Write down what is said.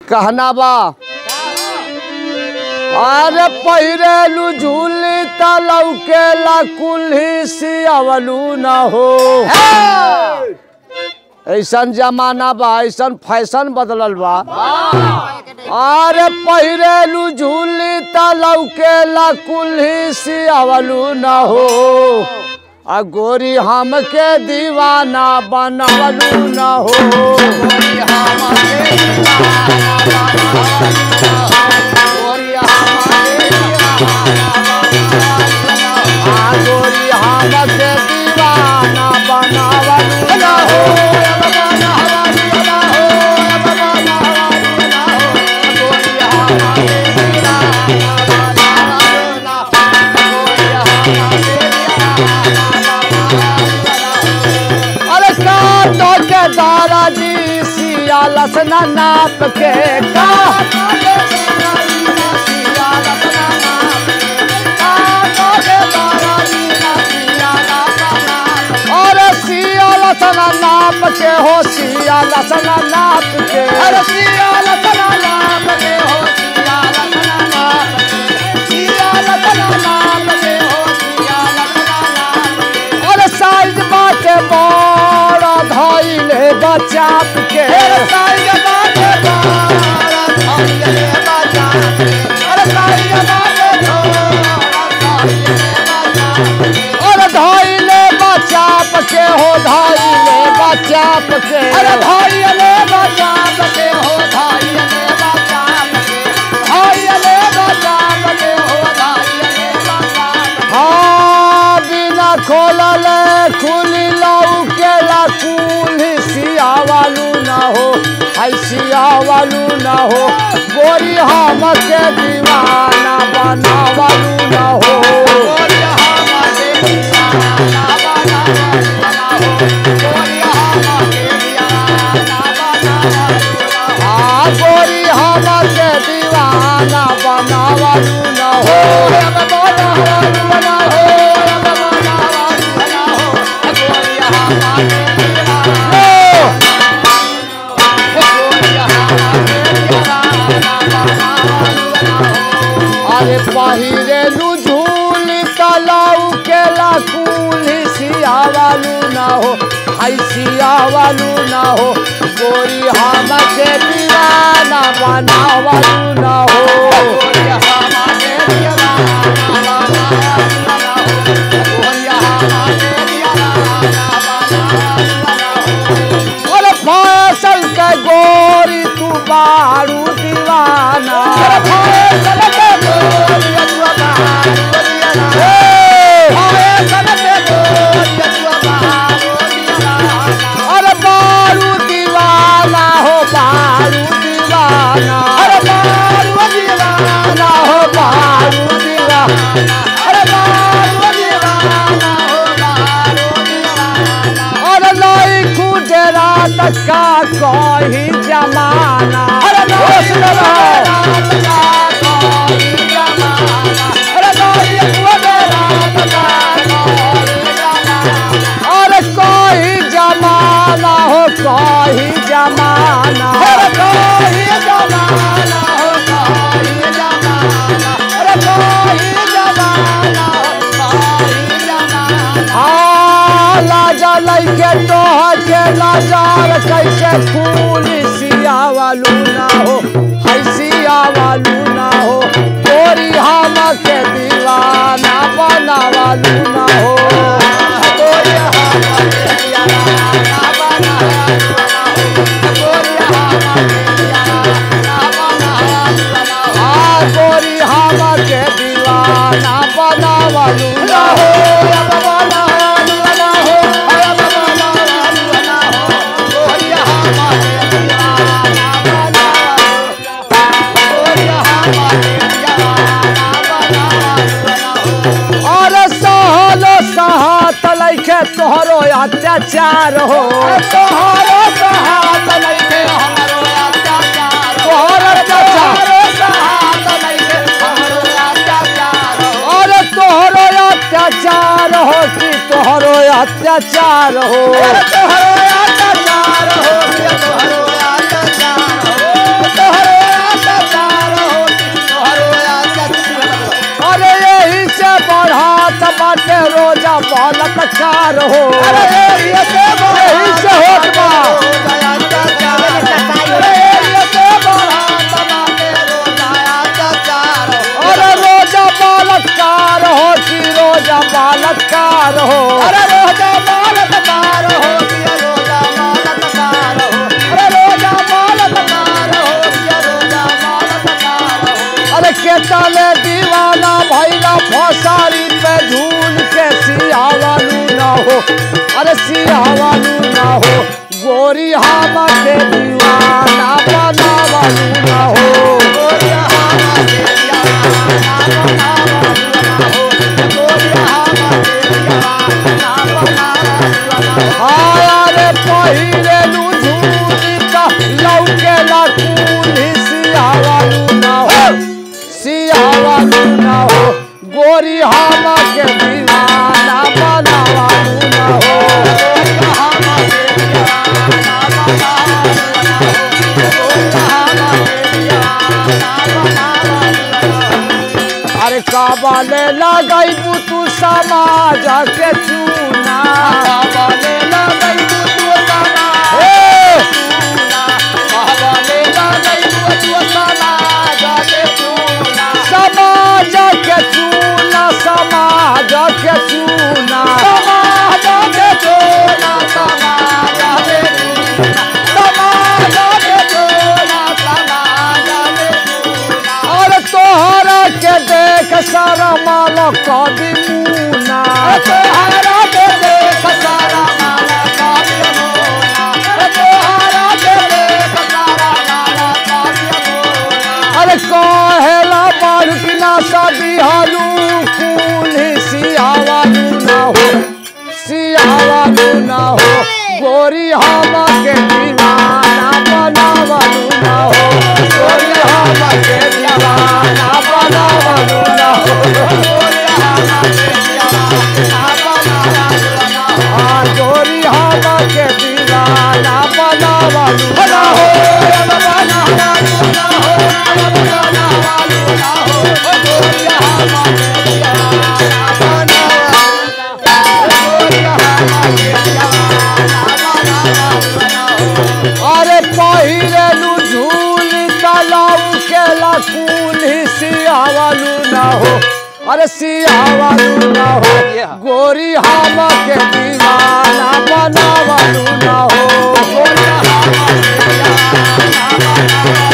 कहना बा अरे पहिरेलू झूली तलौ के ला कुल्ही सियावलू न हो ऐसन जमाना बा ऐसन फैशन बदलल बा अरे पहिरेलू झूली तलौ के ला कुल्ही सियावलू न हो आ गोरी हमके दीवाना बनवलू न हो आ गोरी हमके दीवाना बनवलू न हो अरे का तो के दादाजी सिया लसना नाप के का अरे सिया लसना नाप के हो सिया लसना नाप के अरे सिया लसना नाप के हो सिया लसना नाप के सिया लसना नाप के हो सिया लसना नाप के अरे साइज बाटे बड़ा धइले बचाप के अरे साइज बाटे बड़ा धइले बचाप के अरे साइज बाटे अरे धइले बचाप के हो धइले बचाप के अरे धइले बचाप के हो धइले बचाप के धइले बचाप के हो धइले बचाप हाँ बिना खोलल खुली लऊ के ला कुली सियावालू ना हो हाय सियावालू ना हो गोरी हमके दीवाना बनावालू ना हो गोरी हमके दीवाना बनावालू ना हो गोरी हमके दीवाना बनावालू ना हो हाँ गोरी हमके दीवाना बनावालू ना हो बनावालू ना हो बनावालू ना हो गोरी हमके दीवाना अरे पहिरे झूली तलाऊ के लाकुली सियावालू ना हो हाय सियावालू ना हो गोरी हमके दीवाना बनावालू ना हो गोरी हमके दीवाना बनावालू ना हो गोरी हमके दीवाना बनावालू ना हो अरे फसल के गोरी तू बारू दीवाना अरे फसल के गोरी तू बारू दीवाना फसल के गोरी तू बारू दीवाना अरे बारू दीवाना हो बारू दीवाना अरे बारू दीवाना हो बारू दीवाना अरे बारू दीवाना हो बारू दीवाना अरे लाई खुजरा तक का कोई जमाना अरे दोस्त रहो अरे लाई खुजरा तक का कोई जमाना अरे कोई जमाना हो कोई जमाना अरे कोई जमाना हो कोई जमाना अरे कोई जमाना हो कोई जमाना हाँ लाजा लैके तोह के लाजार कैसे फूल सियावालू ना हो है सियावालू ना हो गोरी हम के दीवाना बनावालू ना हो गोरी हमके दीवाना बनावालू ना हो। गोरी हमके दीवाना बनावालू ना हो। हाँ, गोरी हमके दीवाना बनावालू ना हो बनावालू ना हो बनावालू ना हो गोरी हमके दीवाना बनावालू गोरी हमके दीवाना बनावालू ना हो अरे सहलो सहात लैके तोहरो अत्याचार हो तोहरो सहात लैके हमरो अत्याचार तोहरो अत्याचार अरे तोहरो अत्याचार हो कि तोहरो अत्याचार हो तोहरो अत्याचार हो कि तोहरो अत्याचार हो तोहरो बलात्कार हो अरे एरिया से बढ़ा यही से होत बा रोजा अत्याचार अरे एरिया से बढ़ा तमामे रोजा अत्याचार अरे रोजा बलात्कार हो कि रोजा बलात्कार हो अरे रोजा बलात्कार हो दिया रोजा बलात्कार हो अरे रोजा बलात्कार हो दिया रोजा बलात्कार हो अरे केतले दीवाना भैला फसारी पे झूल के सियावालू ना हो अरे सियावालू ना हो गोरी हामा के दीवाना बनावालू ना हो गोरिया हामा के दीवाना बनावा हो गोरिया हामा के दीवाना बनावा आया रे पहिले लू झूली का लौके ला कूली सियावालू ना हो सियावालू ना हो गोरी हामा के दीवाना बनावालू ना हो गोरिया हामा के दीवाना बनावा गोरिया हामा के दीवाना बनावा अरे काबाले लगाई तू समाज के चूना बाबाले लगई तू सना ए, चूना बाबाले लगई तू सना जाके चूना समाज के चूना समाज के चूना समाज के चूना समाज के चूना समाज के चूना समाज के चूना और तोहरा के देख सारा माल कभी मुना तोहरा के देख सारा माला काव्य मोना तोहरा के देख सारा माला काव्य मोना अरे कहेला बाढ़ की ना शादी हालू कूली सियावालू ना हो सियावालू ना हो गोरी हामा के दीवाना बनावालू ना हो गोरी हामा के दीवाना बनावालू ना हो हाँ गोरी हामा के दीवाना बनावालू ना हो अरे पहिरेलू झूल तलाऊ के लकूली सियावालू ना हो अरे सियावालू ना हो गोरी हामा के दीवाना बनावालू ना हो गोरी हामा के दीवाना बनावालू